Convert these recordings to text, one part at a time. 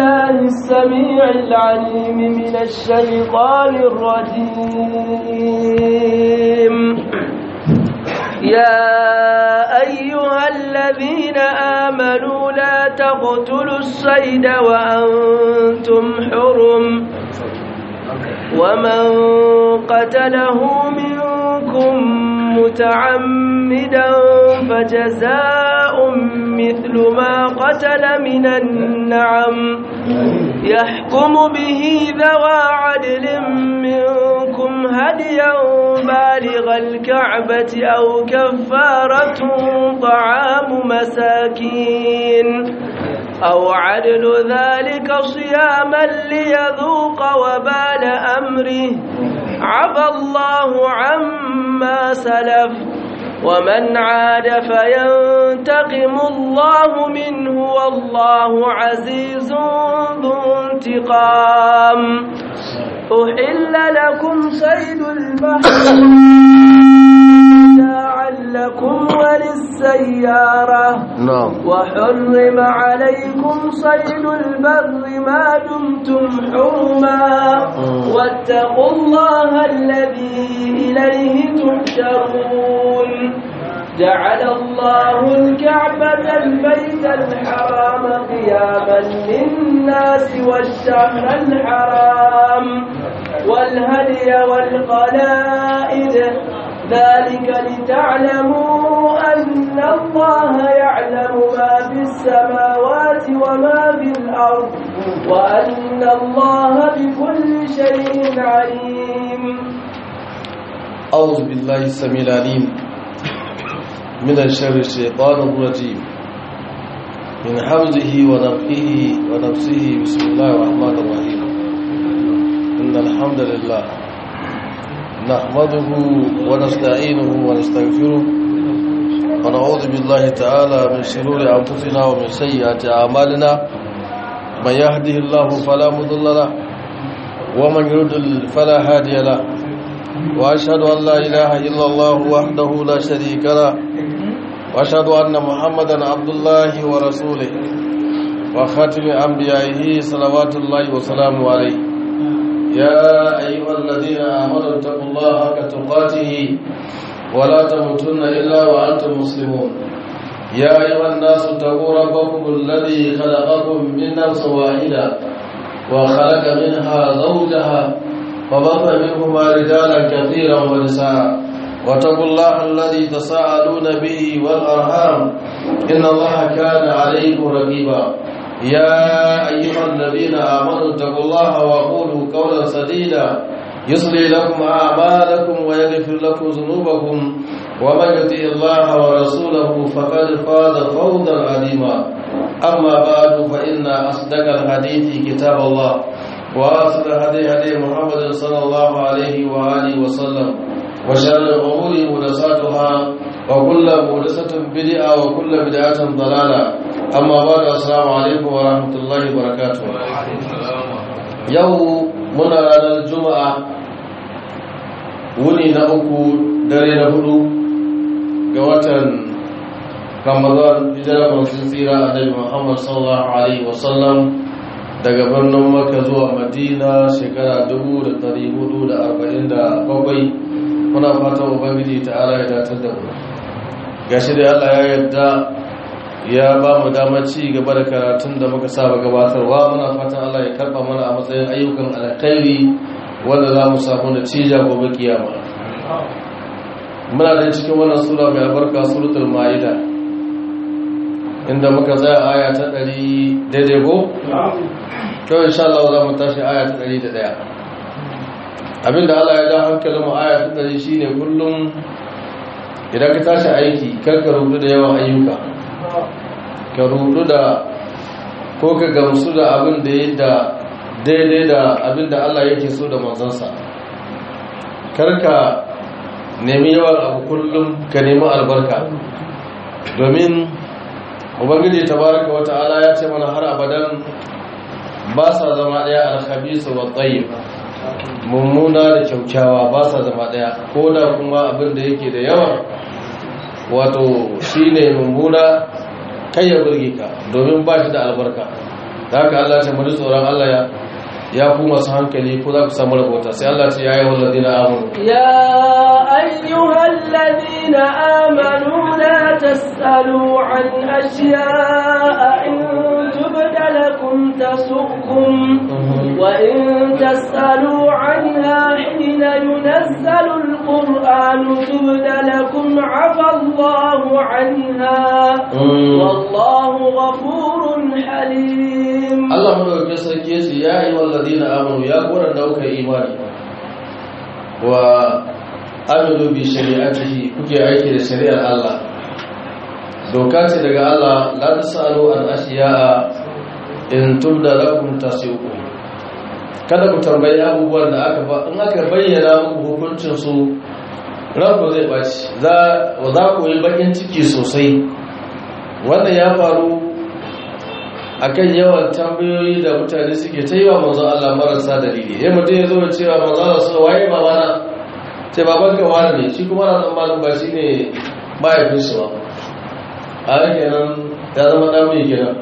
بالله السميع العليم من الشيطان الرجيم يا أيها الذين آمنوا لا تقتلوا الصيد وأنتم حرم ومن قتله منكم متعمدا فجزاء مثل ما قتل من النعم يحكم به ذوى عدل منكم هديا بالغ الكعبة أو كفارة طعام مساكين أو عدل ذلك صياما ليذوق وبال أمره عفى الله عما سلف ومن عاد فينتقم الله منه والله عزيز ذو انتقام أحل لكم صيد البحر لكم وللسيارة نعم وحرم عليكم صيد البر ما دمتم حرما واتقوا الله الذي إليه تحشرون جعل الله الكعبة البيت الحرام قياما للناس والشهر الحرام والهدي والقلائد ذلك لتعلموا أن الله يعلم ما في السماوات وما في الأرض وأن الله بكل شيء عليم أعوذ بالله السميع العليم من الشر الشيطان الرجيم من حمزه ونفخه ونفسه بسم الله الرحمن الرحيم إن الحمد لله نحمده ونستعينه ونستغفره ونعوذ بالله تعالى من شرور أنفسنا ومن سيئات أعمالنا من يهده الله فلا مضل له ومن يضلل فلا هادي له وأشهد أن لا إله إلا الله وحده لا شريك له وأشهد أن محمدا عبد الله ورسوله وخاتم أنبيائه صلوات الله وسلامه عليه يا أيها الذين آمنوا اتقوا الله حق تقاته ولا تموتن إلا وأنتم مسلمون يا أيها الناس اتقوا ربكم الذي خلقكم من نفس واحدة وخلق منها زوجها وبث منهما رجالا كثيرا ونساء واتقوا الله الذي تساءلون به والأرحام إن الله كان عليكم رقيبا يا أيها الذين آمنوا اتقوا الله وقولوا قولا سديدا يصلي لكم أعمالكم ويغفر لكم ذنوبكم ومن يطع الله ورسوله فقد فاز فوزا عظيما أما بعد فإن أصدق الحديث كتاب الله وأصل هدي هدي محمد صلى الله عليه وآله وسلم وشر الأمور محدثاتها وكل محدثة بدعة وكل بدعة ضلالة أما بعد السلام عليكم ورحمة الله وبركاته يوم muna ranar juma'a wuni na uku dare na hudu ga watan ramadan hijirar masu tsira a dabi muhammad sallallahu alaihi wasallam daga birnin maka zuwa madina shekara 447 muna fatan ubangiji ta ala ya datar da mu gashi da allah ya yadda ya ba mu damar ci gaba da karatun da muka saba gabatarwa muna fatan Allah ya karba mana a matsayin ayyukan alkhairi wanda za mu samu natija gobe kiyama muna da cikin wannan sura mai albarka suratul maida inda muka tsaya aya ta 100 daidai ko kawai insha Allah za mu tashi aya ta 101 abinda Allah ya da hankalin mu aya ta 100 shine kullum idan ka tashi aiki kar ka rubuta da yawan ayyuka ka rudu da ko ka gamsu da abin da ya da daidai da abin da Allah yake so da manzansa karka nemi yawan abu kullum ka nemi albarka domin ubangiji tabaraka wata'ala ya ce mana har abadan ba sa zama daya alkhabisu wa tayyib mummuna da kyaukyawa ba sa zama daya ko da kuma abin da yake da yawa wato shine mummuna kai ya burge ka domin ba shi da albarka da haka Allah ta mu tsoron Allah ya ya ku masu hankali ko za ku samu rahota sai Allah ce ya yi walladina amanu يا أيها الذين آمنوا لا تسألوا عن أشياء إن تبد لكم تسؤكم وإن تسألوا عنها حين ينزل القرآن تبد لكم عفى الله عنها والله غفور حليم Allah madaukakin sarki yace ya yi walladina amanu ya kora daukar imani wa amilu bi shari'atihi kuke aiki da shari'ar Allah doka ce daga Allah la tasalu an ashiya'a in tubda lakum tasiuku kada ku tambayi abubuwan da aka ba in aka bayyana muku hukuncin su ranku zai baci za za ku yi bakin ciki sosai wannan ya faru akan yawan tambayoyi da mutane suke ta yi wa manzon Allah marasa dalili ya mutum ya zo da cewa manzon Allah su waye babana ce baban ka wani ne shi kuma na tsammanin ba shi ne mahaifinsu ba a yake nan ya zama ɗan kenan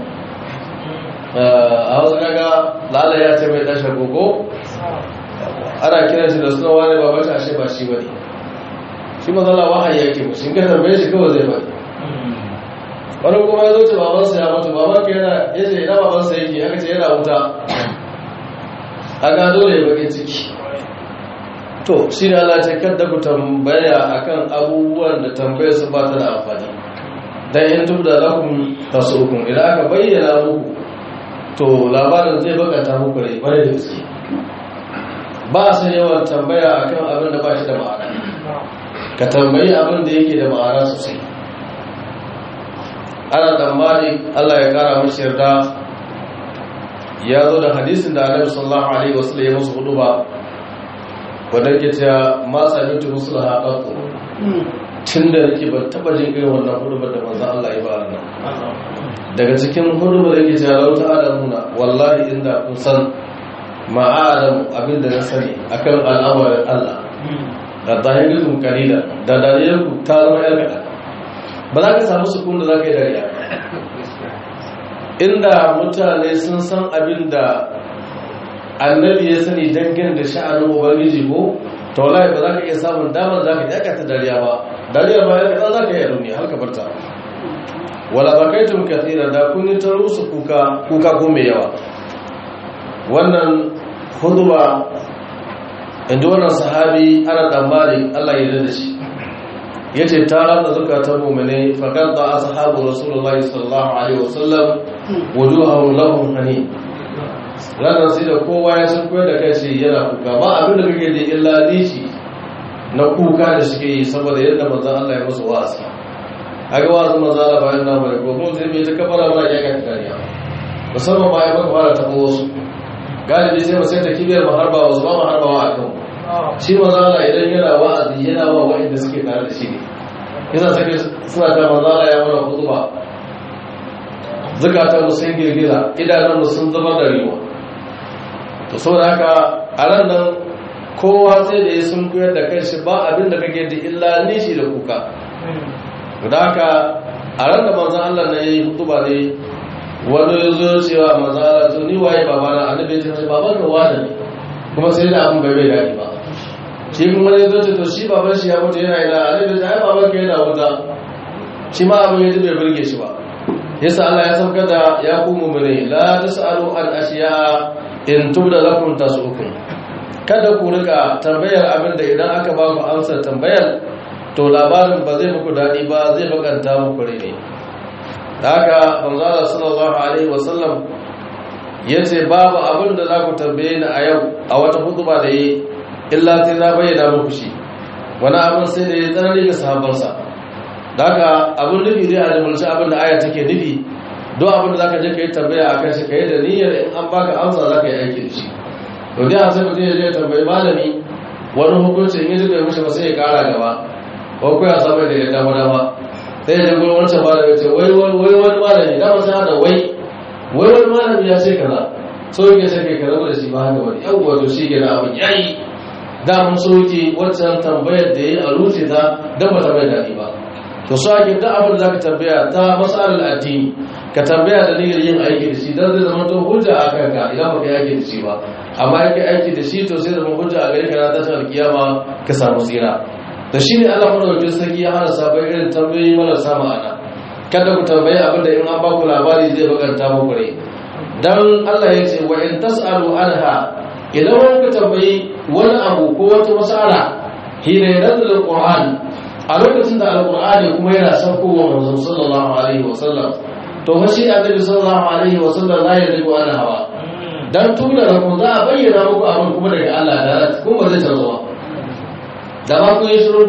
a wasu kaga lala ya ce mai ɗashe koko ana kiran shi da suna wani baban shi ashe ba shi ba ne shi manzon Allah wahayi yake mu shi ka tambaye shi kawai zai faɗi wani kuma ya zo ce babansa ya mutu baban ka yana ya ce ina babansa yake aka ce yana wuta a ga dole ya bakin ciki to shi ne Allah ce kadda ku tambaya akan abubuwan da tambayar su ba ta da amfani dan in tubda lakum tasukun idan aka bayyana muku to labarin zai bakanta muku rai bare da gaske ba su yawan tambaya akan abin da ba shi da ma'ana ka tambayi abin da yake da ma'ana sosai ana tsammani Allah ya kara mashi yarda ya zo da hadisin da Annabi sallallahu alaihi wasallam ya musu hudu ba wanda ke cewa ma samitu musulaha qattu tunda nake ban taba jin irin wannan hudu da manzo Allah ya bada nan daga cikin hudu da yake cewa lau ta'lamuna wallahi inda kun san ma'alam abinda na sani akan al'amarin Allah da zahirikum qalila da dalilinku ta zama yar kaɗan ba za ka samu sukun da za ka yi dariya inda mutane sun san abin da annabi ya sani dangane da sha'anin ubangiji ko to wallahi ba za ka iya samun damar za ka yi aka ta dariya ba dariya ba ya kaɗan za ka yi a har ka barta wala bakaitum kathira da kun yi ta rusu kuka kuka ko mai yawa wannan huduba inda wannan sahabi ana tsammani Allah ya da shi ya ce ta rata zukatan mummune fakar da ashabu rasulullahi sallallahu alaihi wasallam wujuhahum lahum hani ranar sai da kowa ya san koyar da kai shi yana kuka ba abin da kake da illa nishi na kuka da suke yi saboda yadda manzon Allah ya musu wa'azi aga wa'azi manzon Allah bayan na bare ko mun sai mai ta kafara ba ya ga kariya musamman ba ya baka fara tabo wasu galibi sai mu sai ta kibiyar maharba wasu ba maharbawa a kan shi mazala idan yana wa'azi yana wa wa'inda suke tare da shi ne yana sake suna ta mazala ya mana hutuba zukatan mu sun girgiza idanun mu sun zama da riwa to saboda haka a ran nan kowa sai da ya sun koyar da kai shi ba abin da kake da illa nishi da kuka da haka a ran da manzan Allah na yi hutuba ne wani ya zo cewa manzan Allah to ni waye babana annabi ya ce baban ka wani ne kuma sai da abin bai bai daɗi ba shi kuma ne zo to shi baban shi ya mutu yana ina annabi ya ai baban ka yana wuta shi ma abin ya ji bai burge shi ba yasa Allah ya sauka da ya ku mu'mini la tasalu an ashiya in tubda lakum tasukum kada ku rika tambayar abin da idan aka ba ku amsar tambayar to labarin ba zai muku daɗi ba zai bakanta muku rai ne da haka manzo Allah sallallahu alaihi wasallam yace babu abin da za ku tambaye ni a yau a wata hutuba da yi illa sai na bayyana muku shi wani abin sai da ya tsanani ga sahabbansa da haka abin nufi zai a jimulci abin da aya take nufi don abin da za ka je ka yi tambaya a kan shi ka yi da niyyar in an baka amsa za ka yi aiki da shi to dai a sai mutum ya je tambayi malami wani hukunci in yi zuba mishi ba sai ya kara gaba ko ko ya saba da ya dama dama sai ya je gurin wancan malami ce wai wai wani malami dama sai hada wai wai wani malami ya ce kaza so yake sai kai karabu da shi ba haka wani yau wato shi ke da abin yayi da mun so yake wancan tambayar da ya yi a ruce ta dan ba ta bai daɗi ba to su ake duk abin da zaka tambaya ta masalar addini ka tambaya da niyyar yin aiki da shi dan zai zama to hujja a kanka idan baka yi aiki da shi ba amma yake aiki da shi to sai zama hujja a gare ka na tashin alkiyama ka samu tsira da shi ne Allah madaukakin sarki ya hana sabon irin tambayoyi marasa ma'ana kada ku tambayi abin da in an ba ku labari zai bakanta muku rai dan Allah ya ce wa in tasalu anha idan wani ka tambayi wani abu ko wata mas'ala hina yanzil alquran a lokacin da alqur'ani kuma yana saukowa manzon sallallahu alaihi wasallam to fa shi annabi sallallahu alaihi wasallam la yadiku ana hawa dan tuna da ku za a bayyana muku abin kuma daga Allah da kuma zai tarzuwa da ba ku yi shiru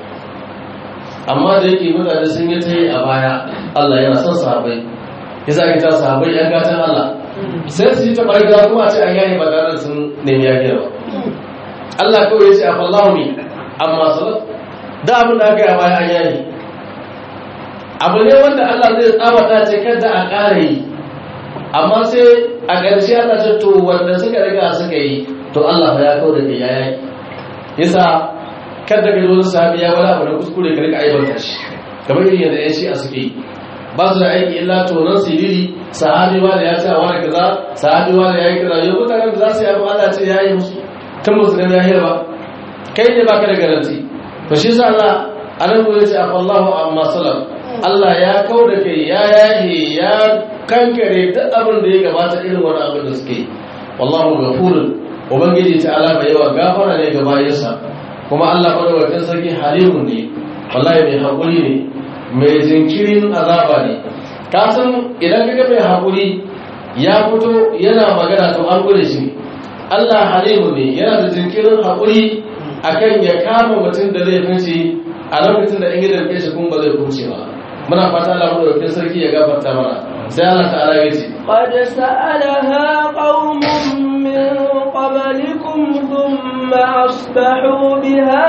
amma da yake mutane sun yi ta yi a baya Allah yana son sahabai ya sa ta sahabai yan gatan Allah sai su yi ta barga kuma ce an yayi ba tare sun nemi yafiya ba Allah kawai ya ce a fallahu mi amma salat da abin da aka yi a baya an yayi abu ne wanda Allah zai tsawata ce kada a ƙara yi amma sai a ƙarshe Allah ce to wanda suka riga suka yi to Allah ya kawo da ya yayi yasa kada ka zo sahabi ya wani abu da kuskure ka rika aibanta shi kamar irin yadda yan shi'a suke yi ba su da aiki illa tonon siriri sahabi wa da ya ce a wani kaza sahabi wa da ya yi kaza yau mutanen da za su yi abu Allah ce ya yi musu tun musu da ya ba kai ne baka da garanti to shi sa Allah anan ko yace afallahu amma salam Allah ya kau da kai ya yahi ya kankare duk abin da ya gabata irin wani abin da suke wallahu ghafurun ubangiji ta alama yawa gafara ne ga bayansa kuma Allah madaukakin sarki halimun ne wallahi mai haƙuri ne mai jinkirin azaba ne ka san idan kaga mai haƙuri ya fito yana magana to an gure shi Allah halimun ne yana da jinkirin haƙuri akan ya kama mutum da zai fice a lokacin da in gidan kai shi kuma ba zai kuce ba muna fata Allah madaukakin sarki ya gafarta mana sai Allah ta'ala ya ce قد سألها قوم من قبلكم ثم أصبحوا بها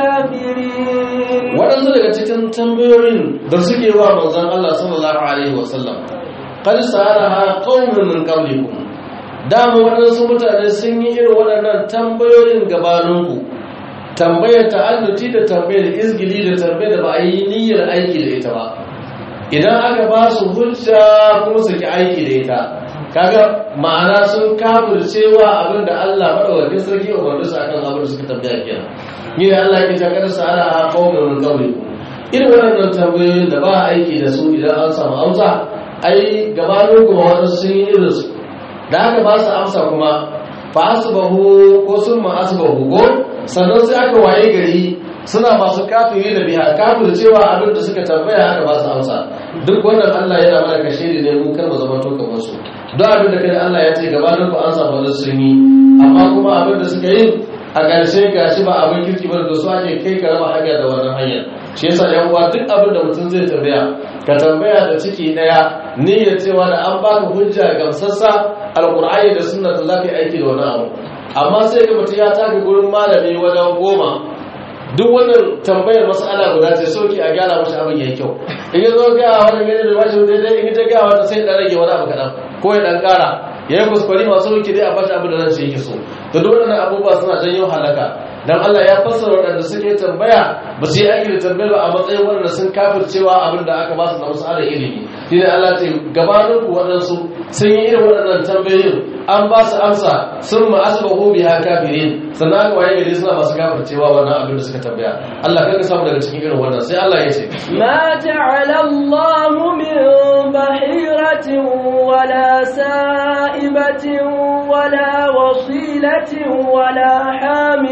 كافرين waɗansu daga cikin tambayoyin da suke wa manzon Allah sallallahu alaihi wasallam qad sa'alaha qaumun min qablikum dama waɗansu mutane sun yi irin waɗannan tambayoyin gabaninku tambayar ta'alluti da tambayar izgili da tambayar da ba a yi niyyar aiki da ita ba idan aka ba su hujja kuma su ki aiki da ita kaga ma'ana sun kafircewa abin da Allah madaukakin sarki umarni su akan abin da suka tambaya kenan ni da Allah ke takar sa ala qaumin min qablikum irin wannan tambayoyin da ba aiki da su idan an samu amsa ai gabanin kuma wani sun yi irin su da aka ba su amsa kuma fa asbahu ko sun ma asbahu ko sannan sai aka waye gari suna masu kafiri da biha kafir cewa abin da suka tambaya aka ba su amsa duk wannan Allah yana mana kashe ne mun kar mu zama to kamar su don abin da kai Allah ya ce gabanin ku an samu sun yi amma kuma abin da suka yi a ƙarshe gashi ba abin kirki ba da su ake kai ka raba hanya da wannan hanyar shi yasa yan uwa duk abin da mutum zai tambaya ka tambaya da ciki daya niyyar cewa da an baka hujja gamsassa alqur'ani da sunna da zaka yi aiki da wannan abu amma sai ga mutum ya taka gurin malami wajen goma duk wannan tambayar mas'ala guda ce soki a gyara mashi abin yayi kyau in ya zo ga wani gani da bashi daidai in ta ga wata sai dan rage wani abu kadan ko ya dan kara ya yi kuskure masu wuki dai a bashi abin da nan shi yake so da duk waɗannan abubuwa suna janyo halaka dan Allah ya fassara waɗanda suke tambaya ba su yi aiki da tambayar ba a matsayin waɗanda sun kafircewa abin da aka ba su na mas'alar ilimi shi ne Allah ce gabanin ku waɗansu sun yi irin waɗannan tambayoyin an ba su amsa sun ma asbahu biha kafirin sannan aka waye gari suna masu kafircewa wannan abin da suka tambaya Allah kanka samu daga cikin irin wannan sai Allah ya ce ما جعل الله من بحيرة ولا سائبة ولا وصيلة ولا حام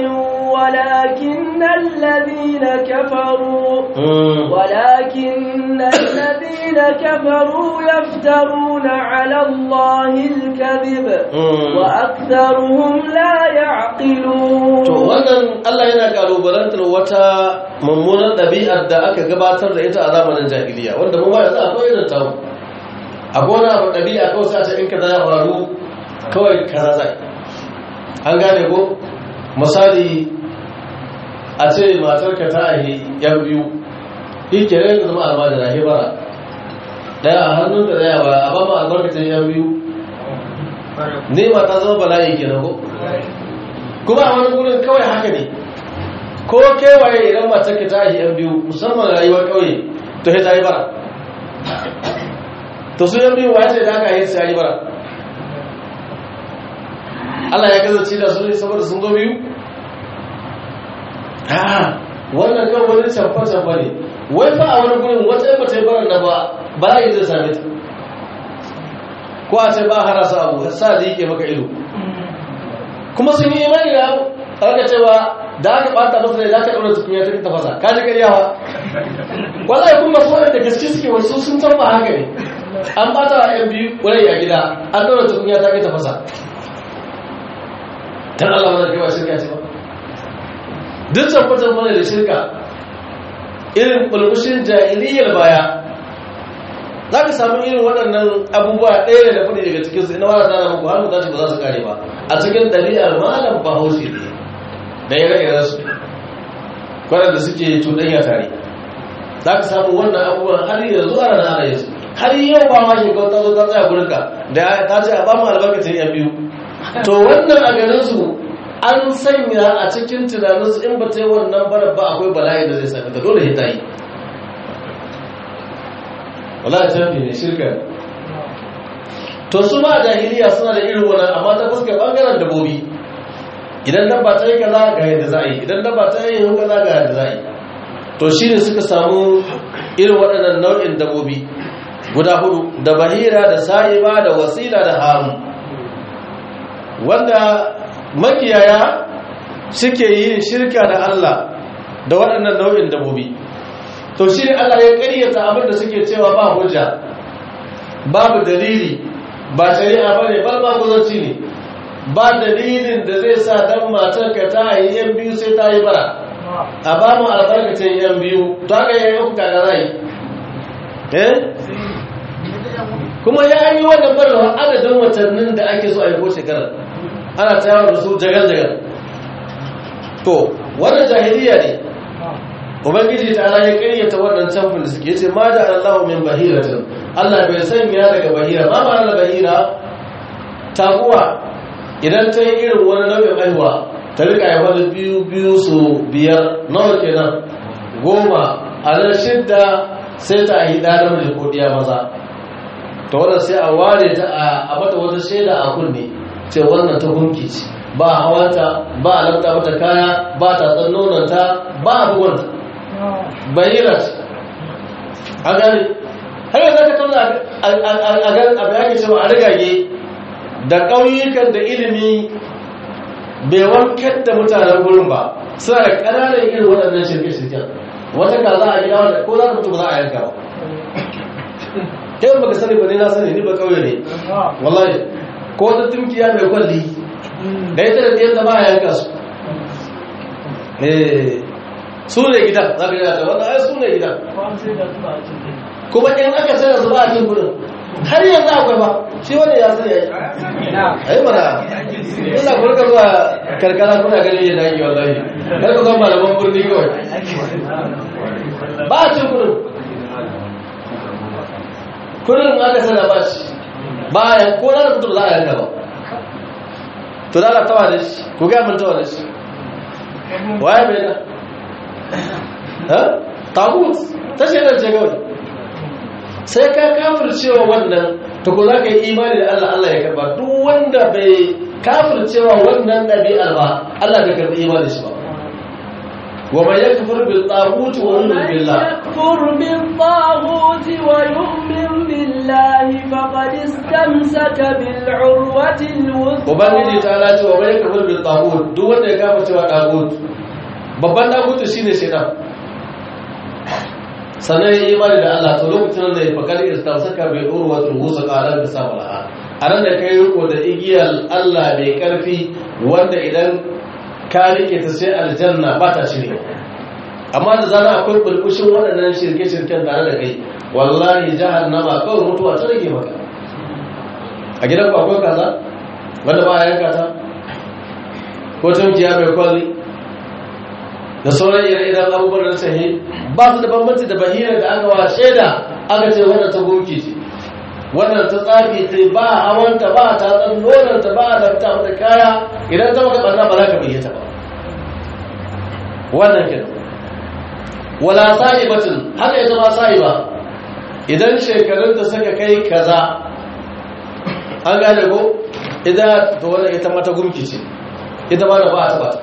ولكن الذين كفروا ولكن الذين كفروا يفترون على الله الكذب وأكثرهم لا يعقلون to wannan Allah yana kalubalantar wata mummunar ɗabi'ar da aka gabatar da ita a zamanin jahiliya wanda mu ba yanzu akwai irin ta akwai wani abu ɗabi'a kawai sai a ce in ka ya faru kawai kaza zai an gane ko misali a ce matar ka ta ahi yan biyu ike rai da zama almajira hebara daya a hannun da daya ba a ba ma albarkacin yan biyu ne ma ta zama bala'i kenan ko kuma a wani gurin kawai haka ne ko kewaye idan matar ka ta ahi yan biyu musamman rayuwar kauye to sai ta yi bara to su yan biyu wace da aka yi sai yi bara Allah ya kasance da su ne saboda sun zo biyu ha wannan kan wani camfa camfa ne wai fa a wani gurin wata yamma ta yi barar na ba ba za yi zai same ta ko a ce ba a hana sa abu sa da yake maka ido kuma sun yi imani da abu aka cewa da aka bata masa ne za ka ɗaura tukunya ta tafasa ka ji karyawa wallahi kuma so da gaske suke wasu sun san ba haka ne an bata wa yan biyu wurai a gida an ɗaura tukunya ta kai tafasa dan Allah wannan kai ba shirka ce ba duk tabbatar mana da shirka irin bulbushin jahiliyyar baya za ka samu irin waɗannan abubuwa ɗaya da kuɗi daga cikinsu ina wani tana muku har mutaci ba za su kare ba a cikin ɗabi'ar malam bahaushe ne da ya rage su waɗanda suke cuɗanya tare za ka samu wannan abubuwan har yanzu a ranar ana yanzu har yau ba ma shekau ta zo ta tsaya gurinka da ta ce a ba mu albarkacin yan biyu to wannan a garinsu an sanya a cikin tunaninsu in ba ta yi wannan barar ba akwai bala'i da zai sami ta dole ya ta yi wala ta ne shirka to su ma jahiliya suna da irin wannan amma ta fuskar bangaren dabobi idan dabba ta yi kaza ga yadda za a yi idan dabba ta yi yin kaza ga yadda za a yi to shi ne suka samu irin waɗannan nau'in dabobi guda hudu da bahira da sa'iba da wasila da hamu wanda makiyaya suke yin shirka da Allah da waɗannan nau'in dabobi to shi ne Allah ya ƙaryata abin da suke cewa ba hujja babu dalili ba shari'a ba ne ba ba guzanci ne ba dalilin da zai sa dan matar ka ta yi yan biyu sai ta yi bara a ba mu albarkacin yan biyu to haka yayi uku kaga zai eh kuma ya yi wannan barwa adadin watannin da ake so a yi ko shekarar ana tayar da su jagal jagal to wannan jahiliya ne ubangiji ta ala ya karyata wannan camfin da suke ce ma da allahu min bahiratin allah bai sanya daga bahira ma ma na bahira taguwa idan ta yi irin wani nau'in aihuwa ta rika yi wani biyu biyu su biyar nawa kenan goma a nan shidda sai ta yi ɗa namiji ko ɗiya maza ta wannan sai a ware ta a mata wata shaida a kunne ce wannan ta gunki ce ba hawanta ba a lafta mata kaya ba ta tsannonanta ba a buwanta bayirat a gani har yanzu ka tuna a ganin abu yake cewa a rigage da ƙauyukan da ilimi bai wankar da mutanen gurin ba suna da ƙananan irin waɗannan shirke-shirken wata ka za a gida wanda ko za ka mutu ba za a yanka ba kai baka sani ba ne na sani ni ba ƙauye ne wallahi ko wata tunkiya mai kwalli da ita da ɗiyar da ba a yanka su su ne gidan za ka yi ta wannan ai su ne gidan kuma in aka sai da su ba a cin gudun har yanzu akwai ba shi wani ya sani ya yi ai mana ina kuma ka zuwa karkara kuna ganin yadda ake wallahi kar ka zama malaman birni kawai ba a cin gudun kudin aka sana ba shi ba a ko na da mutum za a yanka ba to da na tawa da shi ko ga mun tawa da shi waye bai da ha tagut ta shaidar ce kawai sai ka kafircewa wannan ta ko za ka yi imani da Allah Allah ya karba duk wanda bai kafircewa wannan ɗabi'ar ba Allah bai karbi imani shi ba wa man yakfur bil taghut wa yu'min billah يكفر بالطاغوت ويؤمن بالله فقد استمسك بالعروة الوثقى ubangiji ta lati wa man yakfur bil taghut duk wanda ya kafircewa taghut babban taghut shine shaitan sannan ya yi imani da Allah to lokacin da ya fakar istamsaka bai ɗoro wata rusa ƙarar da sa malaha a nan da kai riko da igiyar Allah mai ƙarfi wanda idan ka rike ta sai aljanna ba ta shirya amma da zana akwai bulbushin waɗannan shirke-shirken tare da kai wallahi jahannama kawai mutuwa ta rage maka a gidan ku akwai kaza wanda ba a yanka ta ko tunkiya mai kwalli da sauran ire-iren abubuwan da sahi ba su da bambanci da bahira da aka wa shaida aka ce wannan ta gunki ce wannan ta tsafi ce ba hawanta ba ta tsan nonanta ba da ta mata kaya idan ta maka barna ba za ka bayyata ba wannan ke wala sa'ibatin haka ita ma sa'iba idan shekarun da suka kai kaza an gane ko ita to wannan ita mata gumki ce ita ma da ba a taba ta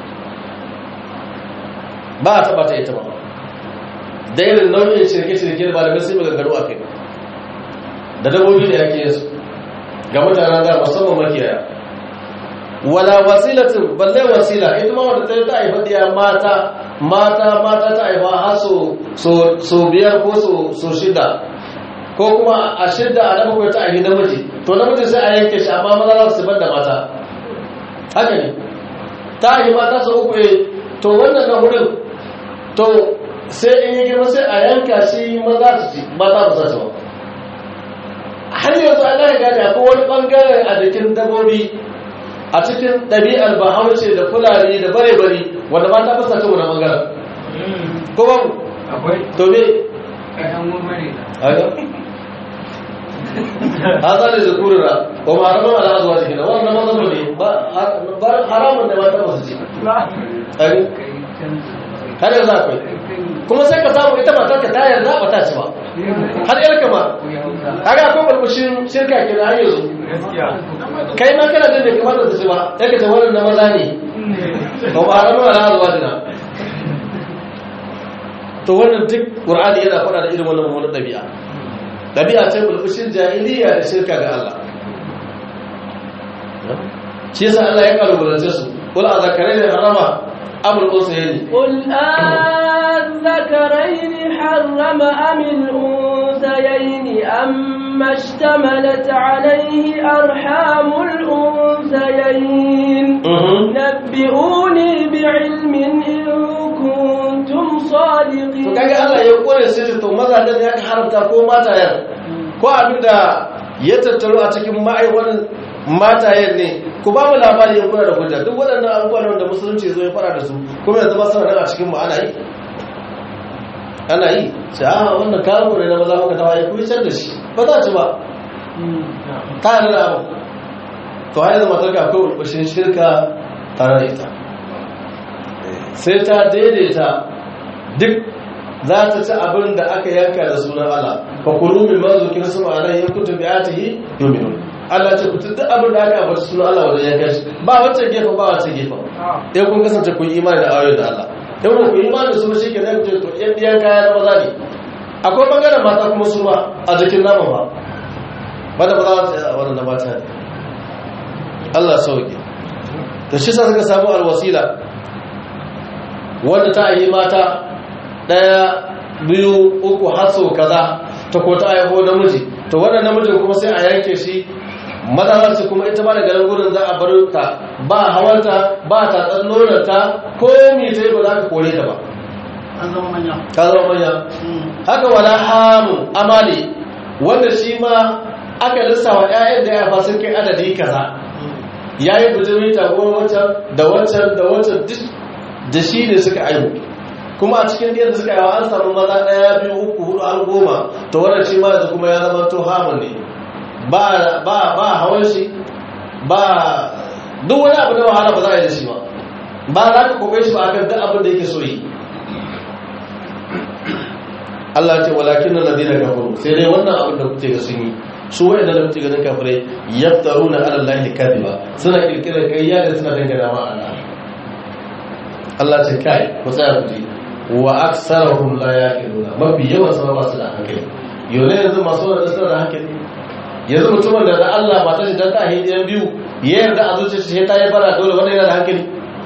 ba a taba ta ita ba da irin nau'in shirke-shirke da malamai sun maganganu a kai da dabobi da yake yin su ga mutanen da musamman makiyaya wala wasilatin balle wasila ita ma wadda ta yi ta haifa diya mata mata mata ta haifa har so biyar ko so shida ko kuma a shida a nan ta haifi namiji to namiji sai a yanke shi amma maza za su bar da mata haka ne ta haifi mata sau uku to wannan na hudun to sai in yi girma sai a yanka shi maza su ci mata ba su ba har yanzu an gane gane akwai wani bangare a jikin dabobi a cikin ɗabi'ar bahaushe da fulani da bare-bare wanda mata fasa ta wani bangaren ko ba mu akwai to me kayan wani haka haza da zukurura ba ma haramun ala zuwa cikin wannan mazaba ne ba haramun da mata ba su ci Ai, har yanzu akwai kuma sai ka samu ita matar ka ta yarda ba ta ci ba har yar kama kaga akwai balbushin shirka ke na hanyar su kai ma kana jin da kamar da su ba sai ka ce wannan na maza ne ba ba haramun ala zuwa dina to wannan duk qur'ani yana faɗa da irin wannan mummunan ɗabi'a ɗabi'a ce bulbushin jahiliya da shirka ga Allah shi yasa Allah ya kalubalance su qul a zakarai da harama amul unsayni قل أذكرين حرم أم الأنثيين أما اشتملت عليه أرحام الأنثيين نبئوني بعلم إن كنتم to صادقين kaga Allah ya kore sai to maza da ya haramta ko matayen ko abinda ya tattaro a cikin ma'aiwan matayen ne ku ba mu labari ya kuna da hujja duk waɗannan abubuwan da musulunci zo ya fara da su kuma yanzu ba suna nan a cikin mu ana yi ana yi sai a wannan kawo ne na maza muka tawa ya kuyi can da shi ba za ci ba ta yi da abu to har yanzu matar ka akwai ulbashin shirka tare da ita sai ta daidaita duk za ta ci abin da aka yanka da sunan Allah fa kulu min ma zukira sama alai in kuntum bi atihi yu'minun Allah ce ku duk abin da aka ambata sunan Allah wajen yanka shi ba wacce gefe ba wacce gefe in kun kasance kun yi imani da ayoyin da Allah in ku yi imani da su shi ke nan to yan diyan kaya na maza ne akwai bangaren mata kuma su ma a jikin nama ba wanda ba za ta wannan na mata ne Allah sauke da shi sa suka samu alwasila wanda ta yi mata ɗaya biyu uku haso kaza ta ko ta aiho namiji to wannan namijin kuma sai a yanke shi mazalarci kuma ita ba da garin gudun za a bar ta ba hawanta ba ta tsanonanta ko mi ta yi ba za ka kore ta ba an zama manya ka zama manya haka wala hamu amali wanda shi ma aka lissawa 'ya'yan da ya fa sun kai adadi kaza ya yi bujimi tagon wancan da wancan da wancan duk da shi ne suka aihu kuma a cikin da suka yawa an samu maza ɗaya biyu uku hudu har goma to wannan shi ma yanzu kuma ya zama to hamun ne ba ba ba hawan shi ba duk wani abu na wahala ba za a yi da shi ba ba za ka kokai shi ba akan duk abin da yake so yi Allah ce walakin na ladina kafaru sai dai wannan abin da kuke ga sun yi su wa'anda da kuke ganin kafirai yaftaruna ala allahi kadiba suna kirkirar kayya da suna dangana ma Allah Allah ce kai ku tsaya ku ji wa aksarahum la yaqiluna mafi yawan sama ba su da hankali yau ne yanzu masu wanda suna da hankali yanzu mutumin da da Allah ba ta shi dan ta hidiyan biyu ya yarda a zuciya shi ta yi bara dole wanda yana da hankali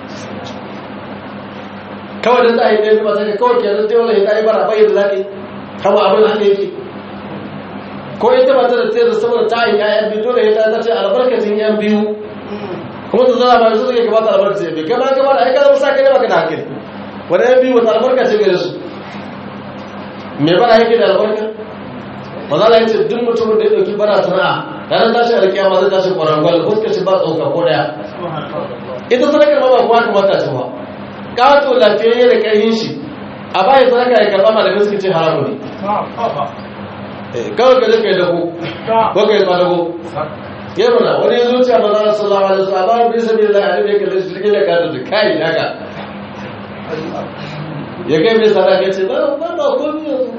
kawai dan ta hidiyan biyu ba ta kawai ke yanzu dole ta yi bara bai da zaki kama abin haka yake ko ita ba ta da tsere saboda ta yi yayan biyu dole ya ta ce albarkacin yan biyu kuma ta zama ba su suke gabata albarkacin yan biyu kama kama da aika zama sa kai baka da hankali wani yan biyu wata albarka ce gare su me bara yake da albarka maza la yace duk mutumin da ya dauki bara sana'a ranar tashi alkiyama zai tashi kwarangwal fuskar shi ba tsoka ko daya ita sadakar ma ba kuwa kamata ce ba kato lafiyayye da ƙarfin shi a bayan sadaka ya karɓa malamin suka ce haramu ne kawai ka je ka yi dago ko ka yi kwadago ya mana wani ya zuciya ba za a sallawa da su a ba bi sabi da hadin ya kalli shi da ka da kai haka ya kai mai sadaka ce ba ba ba komi yanzu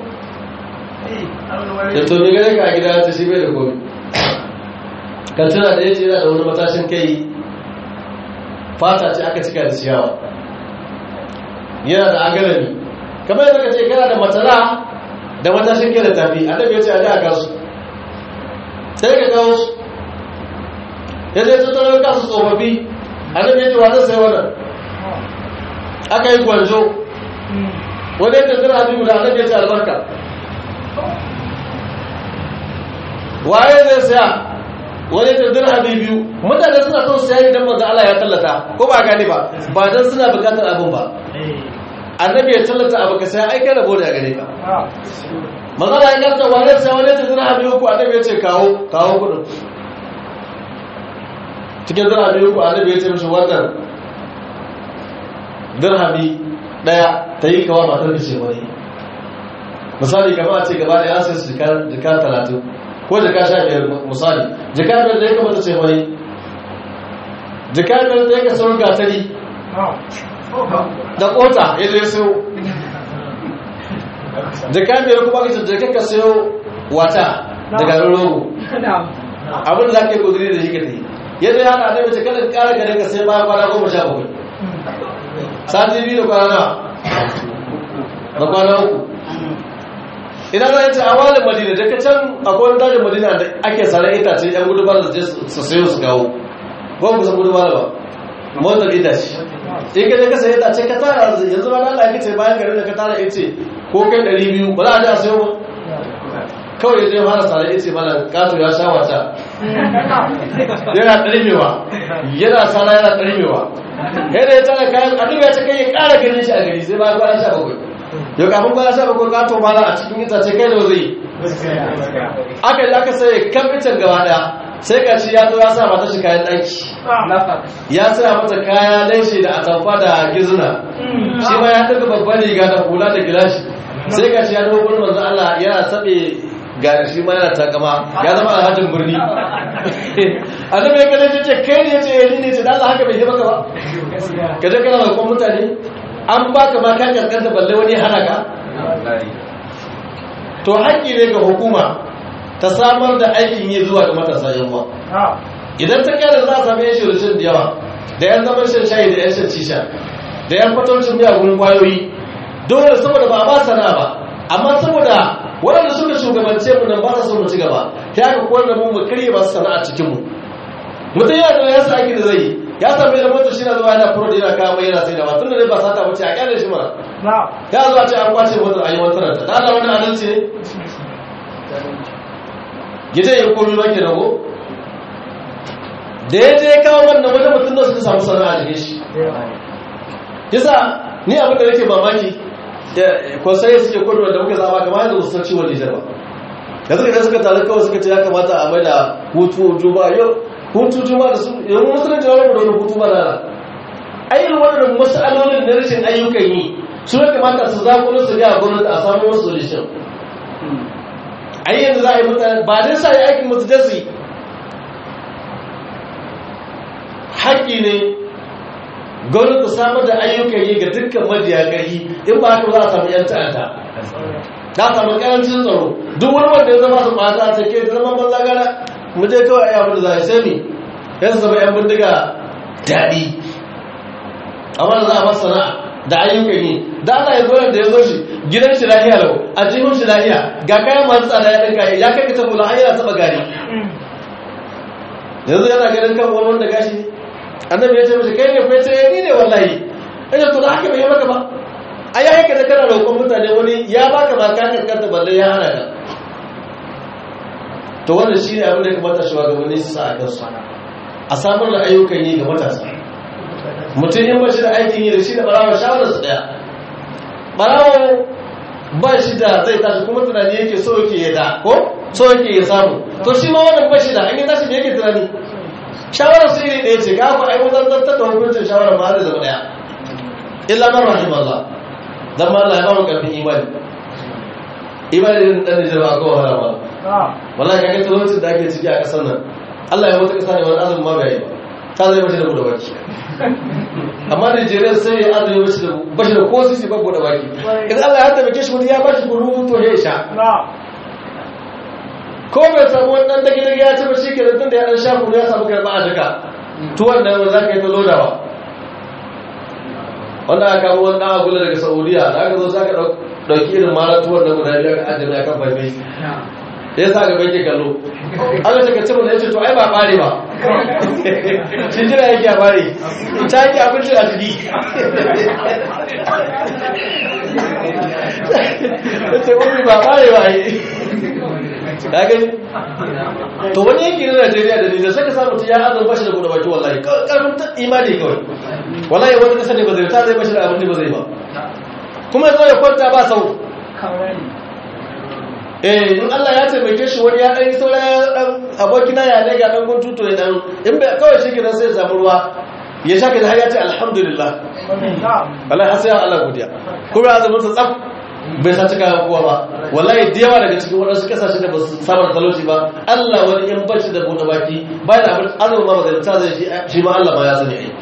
da to ni gane ka a gida ta shi bai da komi kan tana da yace yana da wani matashin kai fata ce aka cika da ciyawa yana da agalami kamar yadda kace kana da matala da matashin kai da tafi annabi ya ce a ga kasu sai ka kawo su ya zai tattaro kasu tsofaffi annabi ya ce wa zai sai wannan aka yi gwanjo wani yadda zira habibu da annabi ya ce albarka waye zai saya wani yadda zira habibu mutane suna son saya idan manzo Allah ya tallata ko ba gane ba ba dan suna bukatar abin ba annabi ya tallata abu ka saya ai kai rabo da gare ka manzo Allah ya karta wani sai wani yadda zira habibu ko annabi ya ce kawo kawo kudin cikin zira habibu ko annabi ya ce mishi wannan dirhami daya ta yi kawa matar da ce wani misali kama a ce gaba da ya sai su jika talatin ko jika sha biyar misali jika biyar da ya kamata ce wani jika biyar da ya ka sauran gatari da kota ya zai sayo jika biyar kuma ka ce jika ka sayo wata da garin rogo abin da ake kudiri da shi ka ta yi yadda ya hana annabi ce kada kara gare ka sai bayan kwana goma sha bakwai sati biyu da kwana da kwana uku idan za a ce a wani madina daga can akwai wani dajin madina da ake tsare itace yan gudu ba da je su sayo su kawo ko ku san gudu ba da ba motar itace in ka je ka sayi itace ka tara yanzu ba Allah ya ce bayan garin da ka tara ice ko kai ɗari biyu ba za a je a sayo ba kawai ya je fara tsare ice mana kato ya sha wata yana ɗarmewa yana tsara yana ɗarmewa yadda ya tara kayan annabi ya ce kai ya ƙara ganin shi a gari sai ba kwana sha bakwai yau kafin kwana sha bakwai ka to mala a cikin itace kai da zai aka yi aka sai kan itan gaba daya sai ka ci ya zo ya sa mata shi kayan ɗaki ya sa mata kaya laishe da atamfa da gizuna shi ma ya tafi babban riga da hula da gilashi sai ka ci ya zo gurin manzo Allah yana sabe gari shi ma yana takama ya zama alhajin birni annabi ya kalle ce kai ne ce ni ne ce dan Allah haka bai yi maka ba ka je kana bakon mutane an baka ma ka kaskanta balle wani hana ka to haƙƙi ne ga hukuma ta samar da aikin yi zuwa ga matasa yawa idan ta kare za a sami yan shirin da yawa da yan zaman shan shayi da yan shan cisha da yan fatocin miyagun kwayoyi dole saboda ba a ba sana ba amma saboda waɗanda suka shugabance mu nan ba sa son mu ci gaba ta haka kowane da mu mu karye masu sana'a cikin mu mutum yana da yasa aiki da zai yi ya sami da motar shi na zuwa yana furo da yana kawo mai yana sai da tun da dai ba sata bace a kyale shi mana ya zo a ce an kwace motar an yi wata ranta da Allah wani adalci ne gida ya komi ba ke rago da ya je kawo wannan wani mutum da suka samu sana'a a jikin shi yasa ni abin da nake mamaki kwasaye suke kodo da muka zama kamar yadda musu ciwon nijar ba da suka suka taru kawai suka ce ya kamata a mai da hutu juma yau hutu juma da su yau musulunci wani da wani hutu ba rana ayyukan waɗannan masalolin na rashin ayyukan yi su ya kamata su zakulo su ga gwamnati a samu wasu solution ai yanzu za a yi mutane ba dai sa yi aikin mutu jasi haƙƙi ne gwamnati samar da ayyukan yi ga dukkan majiya ƙarfi in ba haka za a samu yan ta'adda za a samu ƙarancin tsaro duk wani wanda ya zama su ɓata a take zama banza gara mu je kawai ai abin da za a sai ne ya zama yan bindiga daɗi amma da za a masa sana'a da ayyukan yi da Allah ya zo da ya zo shi gidan shi lahiya lau a jihun shi lahiya ga kayan masu tsada ya ɗinka ya kai ka tabbula har yana taɓa gari yanzu yana ganin kan wani wanda gashi annabi ya ce mashi kai ne kai ce ni ne wallahi ina to da haka bai maka ba ai ya haka da kana roƙon mutane wani ya baka ma ka kankanta balle ya hana ka to wannan shine abin da ya kamata shugabanni su sa a kansu a samar da ayyukan yi ga matasa mutum in ba shi da aikin yi da shi da barawa shawarar su daya barawa ba shi da zai tashi kuma tunani yake so yake ya da ko so yake ya samu to shi ma wannan ba shi da an yi tashi da yake tunani shawarar su iri ɗaya ce ga ku ai wajen zartar da hukuncin shawarar ba zai zama ɗaya illa man rahim Allah dan ma Allah ya ba mu karfin imani imani din dan Nijar ba ko wahala ba wallahi kaga talaucin da ake ciki a ƙasar nan Allah ya mutu ƙasa ne wani azumin ma bai yi ba ta zai mace da buɗe baki amma nigeria sai ya azumi bashi da bashi da ko sisi ba buɗe baki in allah ya taimake shi wani ya bashi kuru to ya sha ko bai samu wani ɗan dage-dage ya ci ba shi ke tun da ya ɗan sha kuru ya samu karɓa a duka tuwon nan wanda za ka yi ta lodawa wanda aka kawo wani ɗan agula daga saudiya da aka zo za ka ɗauki irin mara tuwon nan guda biyu aka ajiye a kan faifai ya sa ga banki kallo aka ce ka ci mun yace to ai ba bare ba shi jira yake a bare ta yake abinci a jiki yace wani ba bare ba yi ka gani to wani yanki na Najeriya da Nijar sai ka samu ya azan bashi da gudu baki wallahi karfin ta imani kawai wallahi wani kasa ne ba zai ta zai bashi da abinci ba zai ba kuma ya zo ya kwanta ba sau eh in Allah ya taimake shi wani ya dan yi saura dan abokina ya ne ga dan guntu to ya dan in bai kawai shi gidan sai ya samu ruwa ya shaka da har ya ce alhamdulillah wallahi har sai Allah godiya kuma ya zama tsaf bai sa cika kowa ba wallahi da yawa daga cikin wadansu kasashe da ba su saba da talauci ba Allah wani in bashi da bude baki bayan abin azumi ma ba ta zai shi ma Allah ma ya sani ai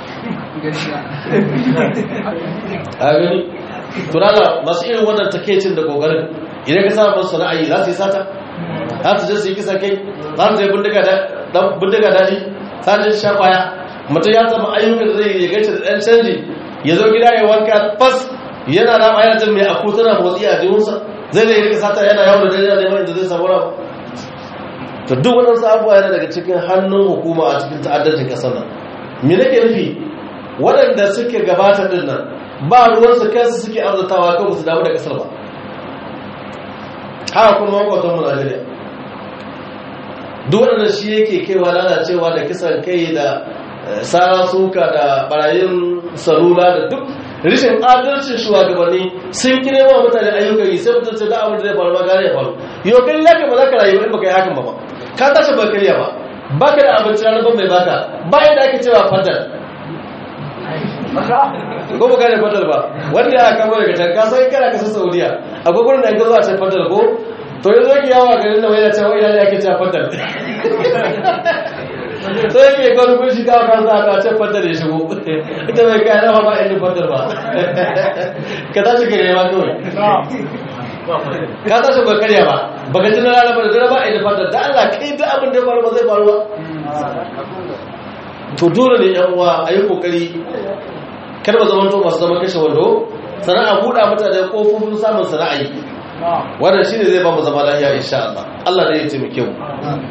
a gani tunala masu irin wannan takeicin da kokarin idan ka samu sana'ayi za su yi sata za su je su yi kisa kai za su je bindiga daji za su je sha kwaya mutum ya samu ayyukan da zai gace da ɗan canji ya zo gida ya wanka fas yana rama yana jin mai aku tana motsi a jihunsa zai da yi rika sata yana yawon da zai neman inda zai samu ramu to duk waɗansu abubuwa yana daga cikin hannun hukuma a cikin ta'addancin ƙasar nan me nake nufi waɗanda suke gabata ɗin nan ba ruwansu kansu suke arzatawa kan su damu da ƙasar ba haka kuma makwatan mu Najeriya duk wanda shi yake kaiwa lalacewa da kisan kai da sara suka da barayin salula da duk rishin adalcin shugabanni sun kire wa mutane ayyukan yi sai mutum sai da abin da zai faru ba gane ya faru yau kan laka ba za ka rayu in baka yi hakan ba ba ka tashi ba kariya ba baka da abinci ranar ban mai baka bayan da ake cewa fadar ko ba gane fadal ba wanda ya kama daga can ka sai kana kasar saudiya akwai gurin da an gazo a can fadal ko to yanzu yake yawa garin da wani cewa ina ne ake cewa fadal sai yake gwani kun shi kawo kan za a can fadal ya shigo ita mai kayan rawa ba inda fadal ba ka tashi ka nema kawai ka tashi ba karya ba ba ka tuna rana ba da dare ba inda fadal da Allah kai da abin da ya faru ba zai faru ba to dole ne yan uwa a yi kokari kar ba zama to masu zama kashe wando sana'a buɗa mutane ƙofofin samun sana'a yi wannan shine zai ba mu zama lafiya insha Allah Allah ne ya taimake mu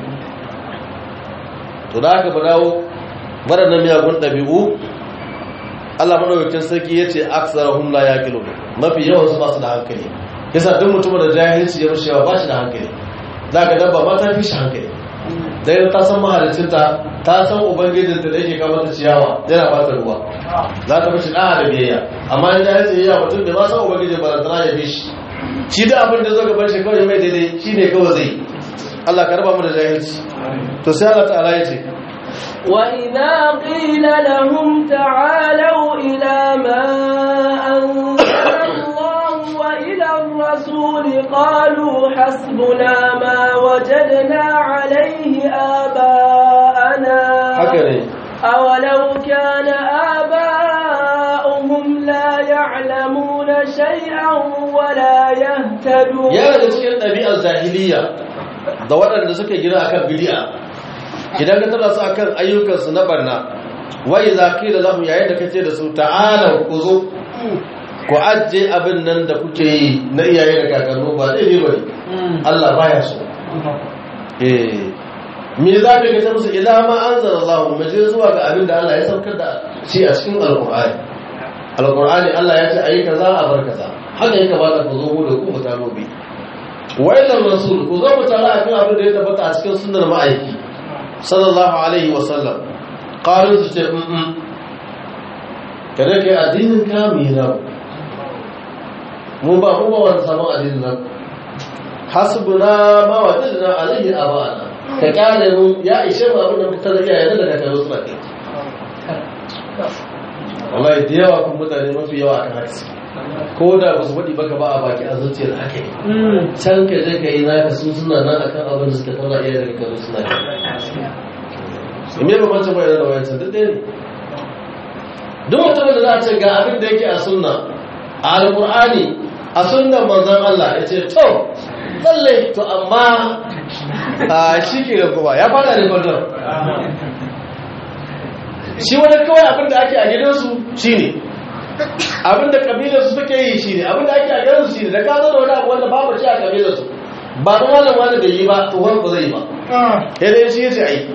to da haka ba dawo waɗannan miyagun ɗabi'u Allah madaukakin sarki ya ce aksarahum la yaqilun mafi yawan su ba su da hankali yasa duk mutumin da jahilci ya rushe ba shi da hankali zaka dabba ma ta fi shi hankali dai ta san mahalicinta ta san ubangijinta da yake kama ta ciyawa yana ba ta ruwa za ta mashi ɗaya da biyayya amma in ya yi ya mutum da ba san ubangijin ba da tana ya bi shi shi da abin da zo gaban shi kawai mai daidai shi ne kawai zai Allah ka raba mu da jahilci to sai Allah ta'ala ya ce وإذا قيل لهم تعالوا إلى ما أنزل الله وإلى الرسول قالوا حسبنا ما وجدنا عليه آباءنا haka ne أولو كان آباؤهم لا يعلمون شيئا ولا يهتدون yana da cikin ɗabi'ar jahiliya da waɗanda suka gina akan bidi'a idan ka tana su akan ayyukansu na barna wai za ki da lahum yayin da kace da su ta'ala ku zo ku ajiye abin nan da kuke yi na iyaye da kakannu ba zai yi bane Allah baya so eh me za ka ga musu ila ma anzala Allah mu je zuwa ga abin da Allah ya saukar da shi a cikin alqur'ani alqur'ani Allah ya ce ayi kaza a bar kaza haka yake ba ta ku zo mu da ku ta gobe wailan rasul ku zo mu tare akan abin da ya tabbata a cikin sunnar ma'aiki sallallahu alaihi wa sallam qalu su ce mm kada kai addinin ka mi na mu ba mu ba wani sabon addinin nan hasbuna ma wajadna alaihi abana ka kare mu ya ishe mu abin da muka tada iyayen da kakanni suna kai wallahi da yawa kun mutane mafi yawa akan haka suke ko da ba su faɗi baka ba a baki a zuciyar haka ne can ka je ka yi naka su suna nan akan abin da suka tauna iya daga kanu suna kai me bambancin wayannan da wayancan duk ɗaya ne duk mutumin da za a ce ga abin da yake a sunna a alƙur'ani a sunnan manzon Allah ya ce to lalle to amma a shi ke da kuma ya fada da kwallon shi wani kawai abin da ake a gidansu shi ne abin da kabilarsu suke yi shi ne abin da ake a gidansu shi ne da ka zo da wani abu wanda babu shi a kabilarsu ba da wani wani da yi ba to wani ba zai yi ba ya dai shi ya ce a yi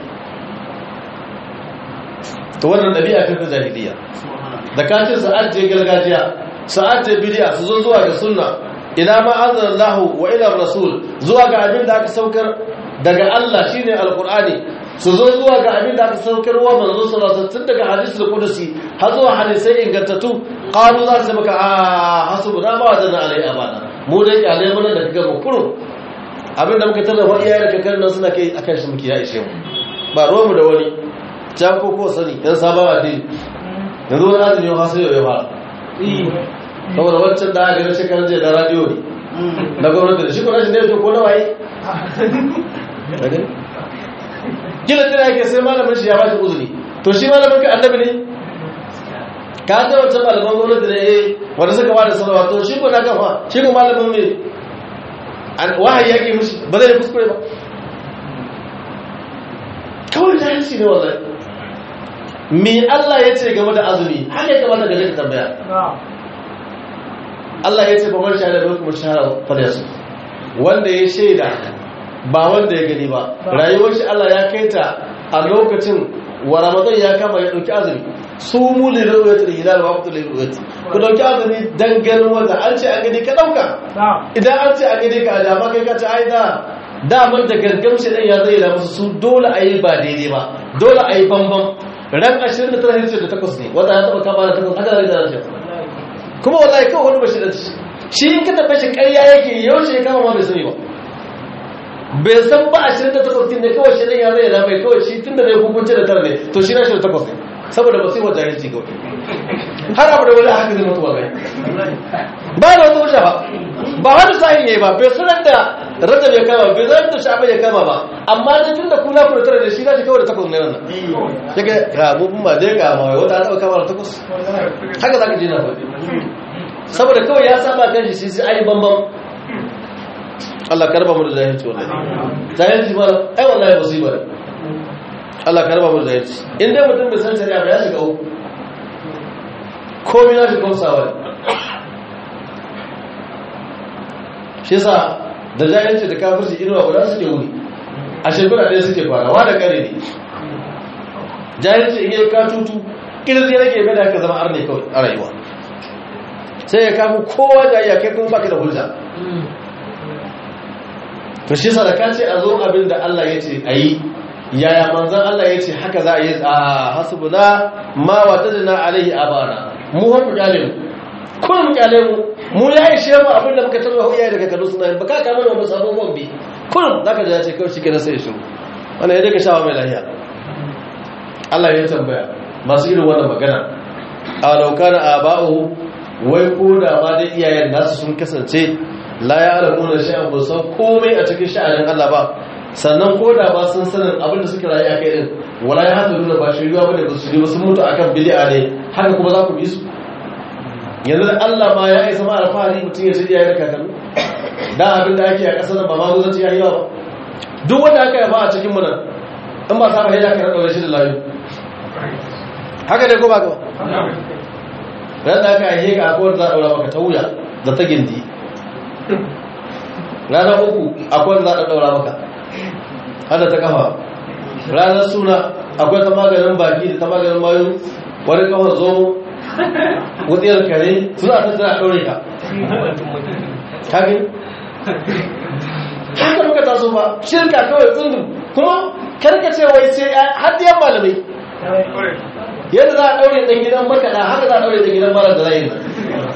to wannan ɗabi'a kan ta jahiliya da kacin sa'ad je gargajiya sa'ad je bidiya su zo zuwa ga sunna ila ma anzalallahu wa ila rasul zuwa ga abin da aka saukar daga Allah shine alqur'ani su zo zuwa ga abin da aka saukar wa manzo sallallahu alaihi wasallam daga hadisul qudusi har zuwa hadisai ingantattu qalu za su maka a hasbuna ma wajadna alai abana mu dai kyale mun da kaga mu kurun abin da muka tada wa iyaye da kakar nan suna kai akan shi muke ya ishe mu ba ruwan mu da wani can ko ko sani yan sabon addini yanzu wani azumi ya fasa yau ya fara saboda wancan da aka gani shekarar jiya da radiyo ne na gwamnati da shi ko rashin ne to ko na waye gina tana yake sai malamin shi ya bashi uzuri to shi malamin ka annabi ne ka ga wancan malaman gwamnati ne eh wanda suka ba da sanarwa to shi ko na kafa shi ko malamin me wahayi yake mishi ba zai kuskure ba kawai jahilci ne wallahi me Allah ya ce game da azumi haka ya kamata ga ka tambaya Allah ya ce ba man shahada da kuma shahara falyasu wanda ya shaida ba wanda ya gani ba rayuwar shi Allah ya kai ta a lokacin wa ramadan ya kama ya dauki azumi su mu li ru'yatil hilal wa waqtul ru'yati ku dauki azumi dan ganin wanda an ce an gani ka dauka idan an ce an gani ka da ba kai ka ce ai da daman da gargamshi dan ya zai da musu su dole a yi ba daidai ba dole a yi bambam ran 29 hijir da takwas ne wanda ya taba kama da takwas haka zai da rashin kuma wallahi kawai wani bashi da shi in ka tafi shi ƙarya yake yaushe ya kama ma bai sani ba bai san ba a shirin da takwas ne kawai shi ɗan ya zai da mai kawai shi tun da zai hukunci da tara ne to shi na shi da takwas ne saboda ba sai wa jahilci kawai har abu da wani haka zai mutu wallahi ba da wata wuce ba ba wani sahin yayi ba bai sanar da rajab ya kama bai sanar da sha'ban ya kama ba amma da tun da kula ku da tara da shi na shi kawai da takwas ne wannan daga ga mu ma dai ga ma wata ta kama da takwas haka zaka ji na faɗi saboda kawai ya saba kan shi sai ai bambam Allah karba mu da jahilci wallahi jahilci ba ai wallahi musiba ne Allah karba mu da jahilci in dai mutum bai san shari'a ba ya shiga uku komai na shi komsawa ne shi yasa da jahilci da kafirci inuwa guda suke wuri a shekara ɗaya suke farawa da kare ne jahilci in yi katutu kirzi rage mai da haka zama arne kawai a rayuwa sai ya kamu kowa da ya kai kuma baki da hujja to shi sadaka ce a zo abin da Allah ya ce a yi yaya manzan Allah ya ce haka za a yi a hasbuna ma wajadna alaihi abana mu haku kyale mu kun mu kyale mu mu ya ishe mu abin da muka tarwa iyaye daga kanu suna ba ka kama da mu sabon bombi kun zaka ji ya ce kawai shikenan sai shiru wannan ya daga shawa mai lahiya Allah ya tambaya masu irin wannan magana a laukana aba'u wai ko da ma dai iyayen nasu sun kasance la ya alamu da sha'an ba san komai a cikin sha'anin Allah ba sannan ko da ba sun sanin abin da suka rayu a kai din wala ya hata nuna ba shiriwa ba da ba su ba sun mutu akan bid'a ne haka kuma za ku bi su yanzu da Allah ma ya isa ma alfahari mutum ya ce iyayen kakanni da abin da ake a ƙasar nan ba ma guzanci ya yi yawa duk wanda aka yafa a cikin mu nan in ba sa ba ya ka ɗaure shi da layu haka dai ko ba ka ba ran da aka yi ga akwai za a ɗaura maka ta wuya da ta gindi ranar uku akwai za a ɗaura maka hada ta kafa ranar suna akwai ta maganin baki da ta maganin mayu wani kawar zo wutsiyar kare suna ta tana ɗaure ka kagin haka muka taso ba shirka kawai tsundun kuma karkace wai sai hadiyan malamai yadda za a ɗaure ɗan gidan makaɗa haka za a ɗaure ɗan gidan mara da zai nan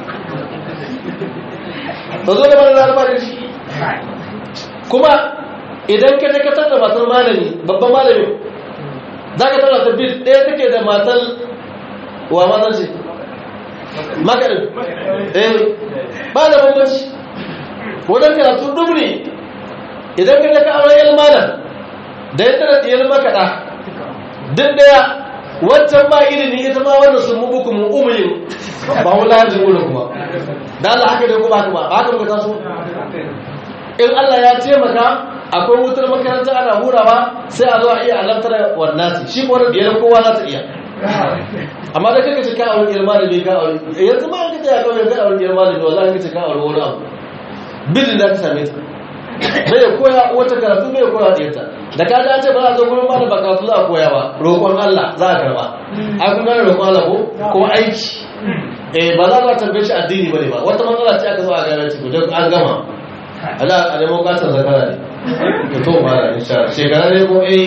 ta zo da mara da alfarin shi kuma idan ka je ka da matar malami babban malami za ka tara ta bid ɗaya take da matar wa matar shi makaɗin eh ba da bambanci wajen karatu dubu ne idan ka je ka aure yan malam da ya tara ɗiyar makaɗa duk daya wancan ba ilimi ita ma wannan sun mubuku mu umuyin ba wala hajji wurin kuma da Allah haka dai kuma haka ba haka muka taso in Allah ya taimaka akwai wutar makaranta ana hurawa sai a zo a iya alamtar wannan shi ko da biyar kowa za ta iya amma da kake ce ka aure iyar malami ka aure yanzu ma kake ya kawai ka aure iyar malami wallahi kace ka aure wani abu bidin da ka same ta bai koya wata karatu bai koya da ita da ka da ce ba za a zo gurin malam ba karatu za a koya ba roƙon Allah za a karba a kun gane roƙon Allah ko ko aiki eh ba za ka tambaye shi addini bane ba wata matsala ce aka zo a gane ci gudan an gama Allah a nemo katon zakara ne ka to fara insha Allah shekara ne ko eh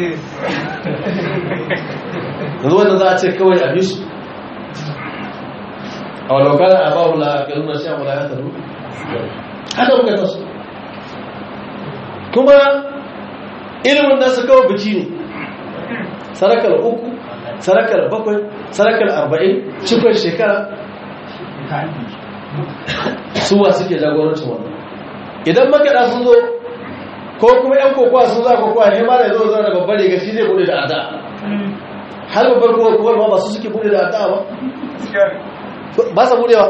yanzu wanda za a ce kawai a bisu a wani wakana a babu la kalmar sha mula ya taru haka muka taso kuma ilimin nasu kawai biki ne sarakar uku sarakar bakwai sarakar arba'in cikon shekara suwa suke jagorancin wannan idan makaɗa sun zo ko kuma yan kokowa sun za kokowa ne ma da zo zo da babbar riga shi zai bude da ada har babbar kokowar ma ba su suke bude da ada ba ba sa budewa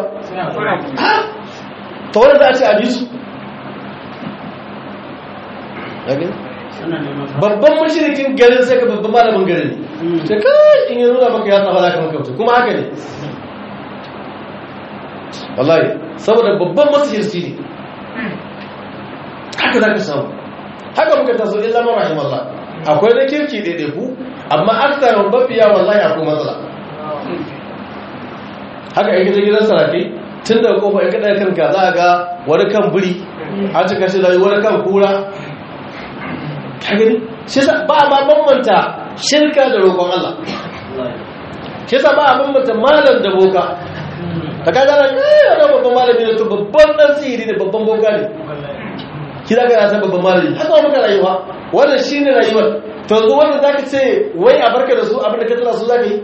ta wani za a ce a bi su babban mashirikin garin sai ka babban malamin garin ne kai in yi nuna maka ya tsafa za ka maka kuma haka ne wallahi saboda babban masirci ne haka za ka samu haka muka taso illa ma rahim Allah akwai na kirki daidai ku amma aksarin mafiya wallahi akwai matsala haka yake ta gidan saraki tun daga kofa ya kada kanka za a ga wani kan biri an cika shi da wani kan kura ka gani shi sa ba ma bambanta shirka da roƙon Allah shi sa ba a bambanta malam da boka ta kaga nan eh wannan babban malami ne to babban dan sihiri ne babban boka ne ki zaka na san babban malami haka muka rayuwa wannan shine rayuwar to yanzu wannan zaka ce wai a barka da su abin da ka tana su zaka yi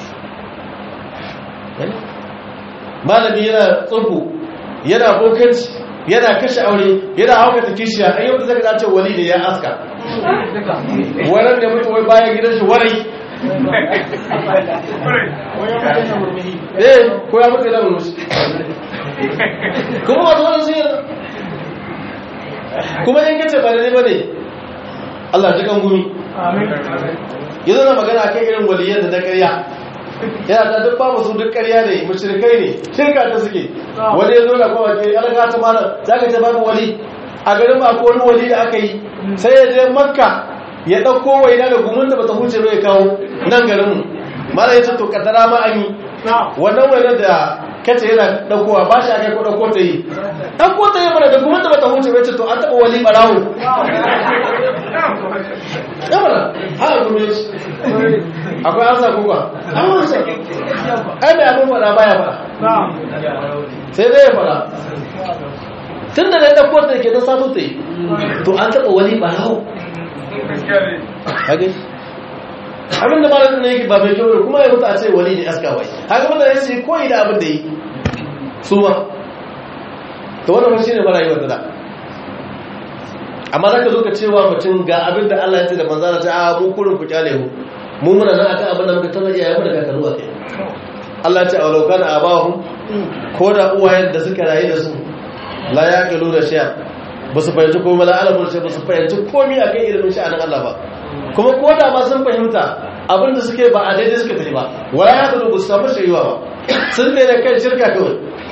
malami yana tsubu yana bokanci yana kashe aure yana haukata kishiya an yau da zaka zace wali ne ya aska wannan da mutu wai bayan gidan shi warai eh ko ya mutu da murmushi kuma wato wannan sai kuma in kace ba ne bane Allah ji kan gumi yanzu na magana kan irin waliyan da na ƙarya yana ta duk babu su duk ƙarya ne mushrikai ne shirka ta suke wani ya zo da kuma ke alaka ta mana za ka ce babu wali a garin ba ko wani wali da aka yi sai ya je makka ya ɗauko waina da gumin da bata huce bai kawo nan garinmu mara ya ce to kaddara ma an yi wannan wainar da kace yana ɗaukowa ba shi aka yi ko ɗauko ta yi ɗauko ta yi mana da gumin da bata huce bai ce to an taɓa wali ɓarawo ya mana ha gumin shi akwai ansa kuka an wansa ai mai abin fada baya fada sai dai ya fada tun da na ɗauko da ke na sato ta yi to an taɓa wani ɓarawo hage abin da malamin na yake ba mai kyau kuma ya mutu a ce wani ne aska wai haka wanda ya ce koyi da abin da yi su ma to wannan shi ne mara yi wata da amma za ka zo ka cewa mutum ga abin da Allah ya ce da manzana ta a mu kurin ku kyale mu mu muna nan akan abin da muka tana iyayen mu da kakaru a kai Allah ya ce a lauka na abahu ko da uwayen da suka rayu da su la ya kalu da shiya ba su fahimci komai la alamun shi ba su fahimci komai akan ilimin sha'anin Allah ba kuma ko da ma sun fahimta abin da suke ba a daidai suka tafi ba wala ya kalu ba su samu shiriwa ba sun ne da kan shirka kawai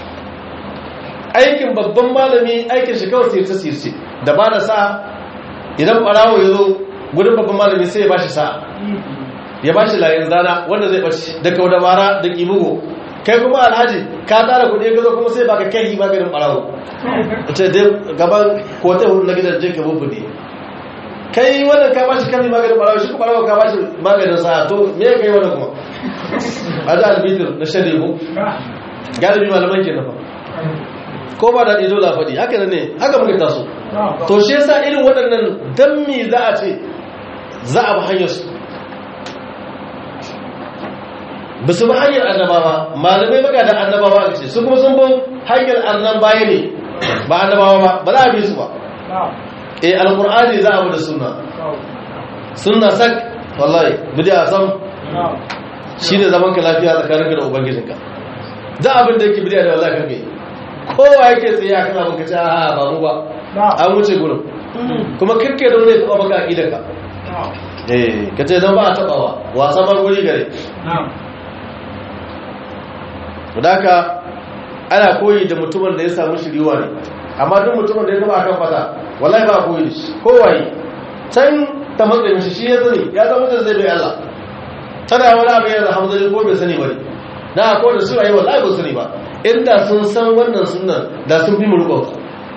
aikin babban malami aikin shi kawai sirce sirce da ba da sa idan ɓarawo ya zo gudun babban malami sai ya ba shi sa'a ya ba shi layin zana wanda zai ɓace da kaudabara da ƙimugo kai kuma alhaji ka tara kuɗi gazo kuma sai baka kai maganin ɓarawo ce dai gaban kotai hudu na gidan jinka bubu ne kai wannan ka bashi kan maganin ɓarawo shi kuma ɓarawo ka bashi maganin sa'a to me kai wannan kuma a da albitir na shan lemu galibi malaman ke nafa ko ba daɗi dole a faɗi haka ne haka muka taso to shi yasa irin waɗannan dan me za a ce za a bi hanyar su ba su bi hanyar annabawa malamai baka da annabawa a ce su kuma sun bin hanyar annan baya ne ba annabawa ba ba za a bi su ba eh alqur'ani za a bi da sunna sunna sak wallahi bid'a sam shine zaman ka lafiya tsakaninka da ubangijinka da abin da yake bid'a da wallahi kake kowa yake tsaye akan abin ka ce a ba mu ba an wuce gurin kuma kirke da wani ya taba baka aqidarka eh kace dan ba a tabawa wasa mar guri gare Wadaka ana koyi da mutumin da ya samu shiriwa ne amma duk mutumin da ya taba kan fata wallahi ba koyi da shi kowaye can ta matsayin shi shi ya sani ya zama da zai bai Allah tana wani abu yana hamzari ko bai sani ba ne na ko da su a yi wallahi ba sani ba inda sun san wannan sunan da sun fi mu rubauta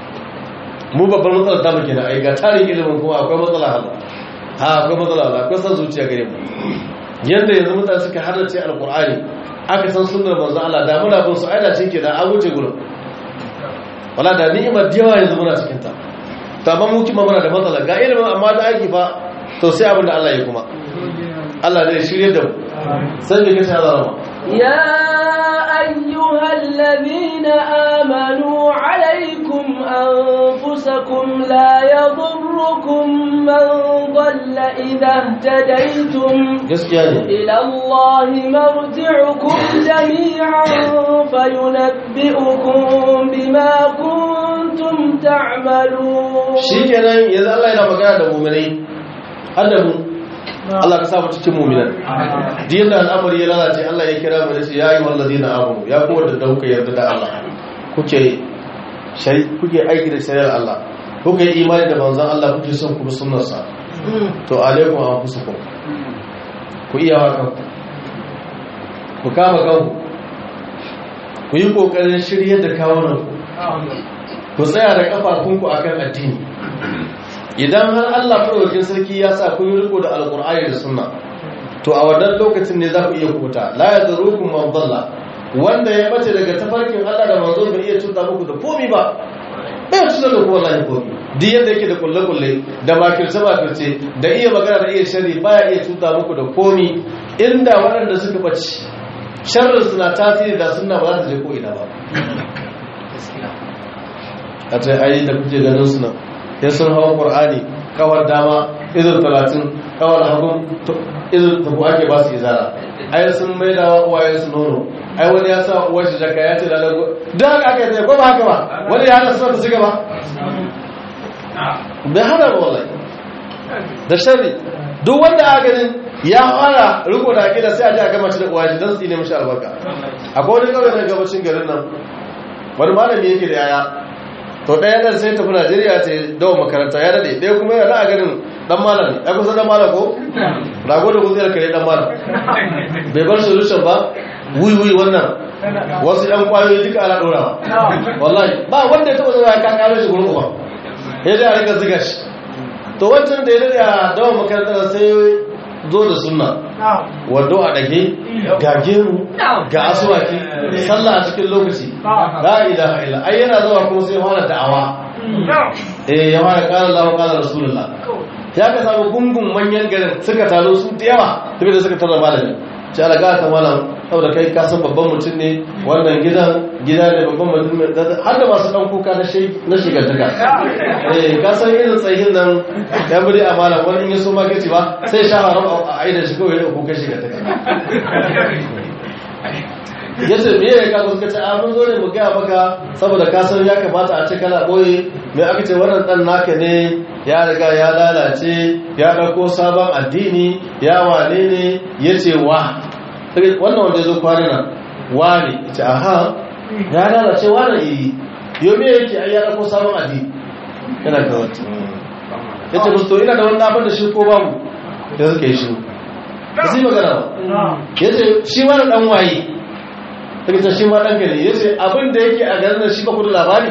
mu babbar matsalar ta muke na ai ga tarin ilimin kuma akwai matsala hala ha akwai matsala hala akwai san zuciya gare mu yadda yanzu mutane suka halarci alkur'ani aka san sunnar manzo Allah da muna bin su aida shi ke da an wuce gurin wala da ni'imar da yawa yanzu muna cikin ta to amma mu kima muna da matsala ga ilimin amma da aiki fa to sai abin da Allah ya kuma Allah zai shirye da mu sai da kace Allah rama يا أيها الذين آمنوا عليكم أنفسكم لا يضركم من ضل إذا اهتديتم gaskiya ne إلى الله مرجعكم جميعا فينبئكم بما كنتم تعملون shikenan yanzu Allah yana magana da mu'minai har da mu Allah ka sa mu cikin mu'minan din da al'amari ya lalace Allah ya kira mu da shi ya yi wallazina amanu ya kuma da dauka yarda da Allah kuke shari kuke aiki da shari'ar Allah kuke imani da manzon Allah kuke son kuma sunnarsa to alaikum anfusukum ku iya wa kanku ku kama kanku ku yi kokarin shiryar da kawunan ku tsaya da kafafunku akan addini idan har Allah faraukin sarki ya sa kun yi riko da alkur'ani da sunna to a wannan lokacin ne za ku iya kubuta la yadrukum man dalla wanda ya bace daga tafarkin Allah da manzo bai iya cuta muku da komi ba bai cuta da ku wallahi komi duk yadda yake da kulle kulle da makirce makirce da iya magana da iya sharri baya iya cuta muku da komi inda waɗanda suka bace sharrin suna tasiri da sunna ba za ta je ko ina ba a ce ai da kuke ganin suna ya sun hawa ƙwar'ani kawar dama izin talatin kawar hagun izin tabu ake ba su izara ai sun mai da uwaye su nono ai wani ya sa uwar shi jaka ya ce da lagu don haka aka yi zai ba haka ba wani ya hana suna da su gaba bai hana ba wallahi da shari duk wanda a ganin ya fara riko da akida sai a ji a gama shi da uwaye don su ne mashi albarka akwai wani kawai na gabashin garin nan wani malami yake da yaya to ɗaya ɗan sai tafi najeriya ta dawo makaranta ya daɗe ɗaya kuma yana a ganin ɗan malam ya kusa ɗan malam ko rago da kuziyar kare ɗan malam bai bar solution ba wuyi wannan wasu ɗan ƙwayoyi duka ana ɗorawa wallahi ba wanda ya taɓa zama ya kakaro shi gurin uba ya dai a rika ziga shi to wancan da ya daɗe a dawo makaranta sai zo da sunna wando a ɗage ga gemu ga asuwaki sallah a cikin lokaci la ilaha illa ai yana zuwa kuma sai fara da'awa eh ya fara qala Allahu qala rasulullah ya ka samu gungun manyan garin suka taro su da yawa tabi da suka tara malami sai alaga ta malam saboda kai ka san babban mutum ne wannan gidan gida ne babban mutum ne har da masu dan kuka na shi na shigantaka eh ka san irin tsayin nan ya buri a malam wani in ya so ma kace ba sai sha haram a aidan shi kawai da kuka shigantaka yace me ya ka kuka ce a mun zo ne mu ga maka saboda ka san ya kamata a ce kana boye me aka ce wannan dan naka ne ya riga ya lalace ya dauko sabon addini ya wane ne yace wa wannan wanda zo kwana nan wane yace aha ya lalace wane yi yo me yake ai ya dauko sabon addini kana ga wata yace musu to ina da wannan abin da shi ko babu da suka yi shi ba sai magana ba yace shi wani dan waye daga ta shi ma ɗan gari ya ce abin da yake a garin da shi ba kudu labari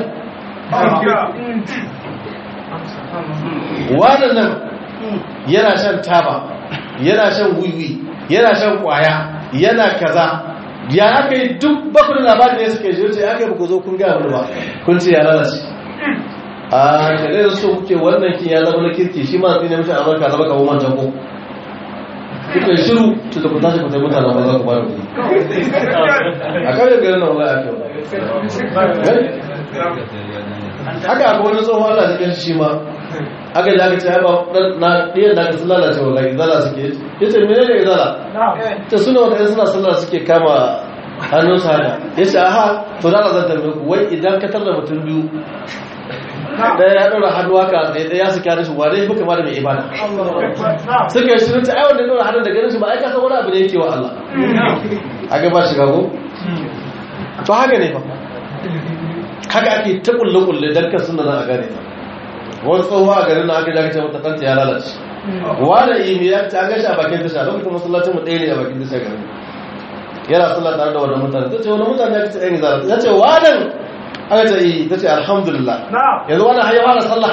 wannan nan yana shan taba yana shan wiwi yana shan kwaya yana kaza ya aka yi duk bakudu labari ne suka yi ce aka yi buku zo kun gaya wani ba kun ce ya lalace a kare da so kuke wannan kin ya zama na kirki shi ma zai ne mashi amurka zama kawo mancan ko kuka yi shiru su da ku tashi ku taimaka na ba za ku ba da kuɗi a kawai garin nan wai ake wani haka akwai wani tsohon Allah cikin shi ma aka ji aka ce ba na ɗiyan da aka sun lalace wallahi izala suke ya ce mene ne izala ta suna wata suna sallah suke kama hannun su haka ya ce aha to da zan tambaye ku wai idan ka tarda mutum biyu ɗaya ya ɗora hannu haka da ɗaya su kyara shi wane ya fi kama da mai ibada suka yi shirin ta ai wanda ya ɗora hannun da ganin shi ba ai ka san wani abu ne yake wa Allah a gaba shiga ko to haka ne fa haka ake ta kulle-kulle don kan suna a gane ta wani tsohuwa a garin na aka daga ce mata kanta ya lalace wani imi ya ta gashi a bakin tasha lokacin masallacin mu ɗaya ne a bakin tasha garin yana sallah tare da wannan mutane ta ce wani mutane ya ce ɗaya zara ya ce wadan aka ce yi ta ce alhamdulillah yanzu wani hanyar fara sallah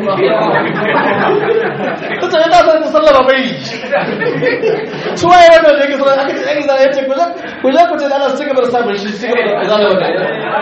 ta ce yana son ta sallah ba bai su waye wannan da yake sallah aka ce ɗaya zara ya ce ku je ku ce da ana su gaba da samun shi su gaba da zara wanda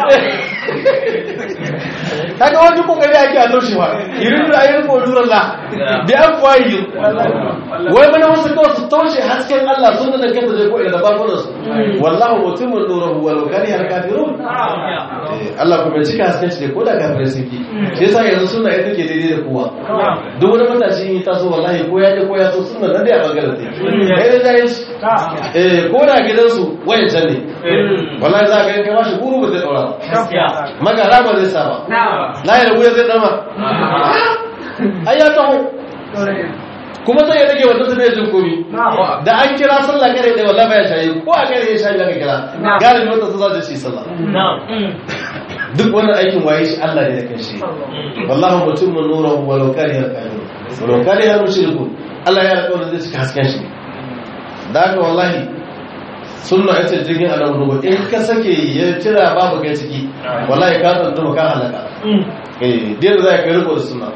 kaga wani kokari ake a toshe ba irin da ayyukan kodurar la da an kwayi wai mana wasu kawai su toshe hasken Allah sun da kanta zai koyi da babunan su wallahu mutumin nurahu wal kari har kafirun Allah kuma cika hasken shi ko da kafirai sun ki shi yasa yanzu suna ita ke daidai da kowa duk wani matashi in taso wallahi ko ya je ko ya so suna nan da ya bangaren ta kai da jayin eh ko da gidansu wayan can ne wallahi za ka kai mashi guru ba zai daura magara ba zai sa ba na yi da wuya zai dama ai ya taho kuma sai ya rage wanda su bai jin komi da an kira sallah kare da wallahi ya shayi ko a kare ya shayi aka kira galibi wanda su za su shi sallah duk wannan aikin waye shi Allah ne da kanshi wallahi mutum mun nura wa law kariha kafirun wa law kariha mushrikun Allah ya alƙawarin zai cika hasken shi da haka wallahi sunna ita jirgin annabi nuhu in ka sake ya tira babu kai ciki wallahi ka tsantu ka halaka eh dai da zai kai riko da sunna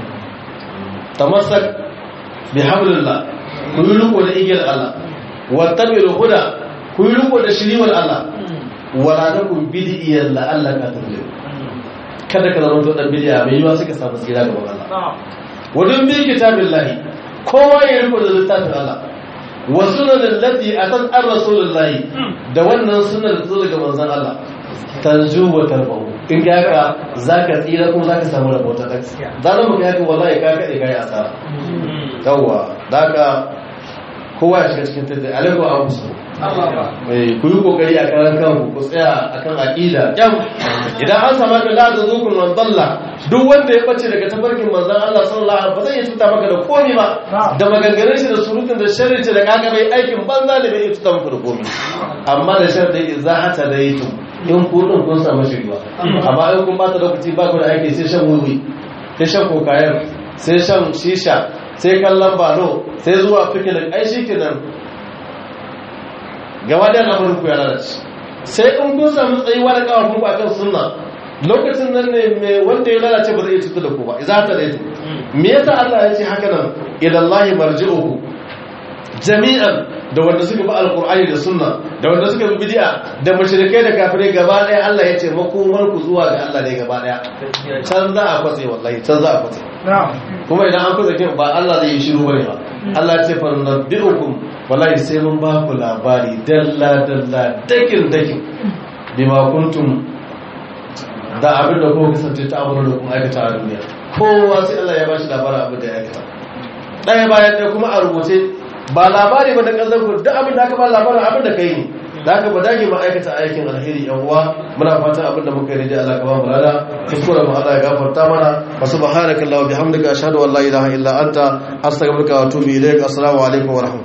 tamassak bi hablillah ku yi riko da igiyar Allah wattabi'ul huda ku yi riko da shiriwar Allah wala takum bid'iyan la Allah ka tabbata kada ka zama to dan bid'a mai yiwa suka samu tsira gaban Allah wadun bi kitabillahi kowa ya riko da littafin Allah wa sunanin lati atan an rasulullahi da wannan sunan da zo daga manzon Allah tanju wa tarbahu in ka haka zaka tsira kuma zaka samu rabota da zan mu kai haka wallahi ka kade kai asara yawa daga kowa ya shiga cikin tattalin alaikum abu su ku yi kokari a karan kanku ku tsaya akan aqida kyam idan an samu ka la zukun man dalla duk wanda ya bace daga tafarkin manzon Allah sallallahu alaihi wasallam ba zai tuta maka da komai ba da maganganun shi da surutun da sharri da kaga bai aikin banza da bai tuta maka da komai amma da sharri idza hata daitu in ku din kun samu shirwa amma in kun bata lokaci ba ku da aiki sai shan wuri sai shan kokayar sai shan shisha sai kallon balo sai zuwa fikilin ai shi kenan gaba da lamarin ku ya lalace sai in kun samu tsayuwa da kawar ku akan sunna lokacin nan ne mai wanda ya lalace ba zai iya cutar da ku ba idza ta daitu me yasa Allah ya ce haka nan ila Allah marji'uhu jami'an da wanda suka bi alqur'ani da sunna da wanda suka bi bid'a da mushrikai da kafirai gaba daya Allah ya ce makomar ku zuwa ga Allah ne gaba daya can za a kwatse wallahi can za a kwatse kuma idan an kwatse kin ba Allah zai yi shiru bane ba Allah ya ce fa nabbi'ukum wallahi sai mun ba ku labari dalla dalla dakin dakin bima kuntum da abin da kuma kasance ta abu da kuma aikata a duniya kowa sai Allah ya ba shi labarin abin da ya aikata ɗaya bayan ɗaya kuma a rubuce ba labari ba da ƙasar ku duk abin da aka ba labarin abin da kai ne da aka ba dage ma aikata aikin alheri yan uwa muna fatan abin da muka yi da Allah ka ba mu lada kuskure mu Allah ya gafarta mana wa subhanaka allahumma bihamdika ashhadu an la ilaha illa anta astaghfiruka wa atubu ilaik assalamu alaikum wa rahmatullahi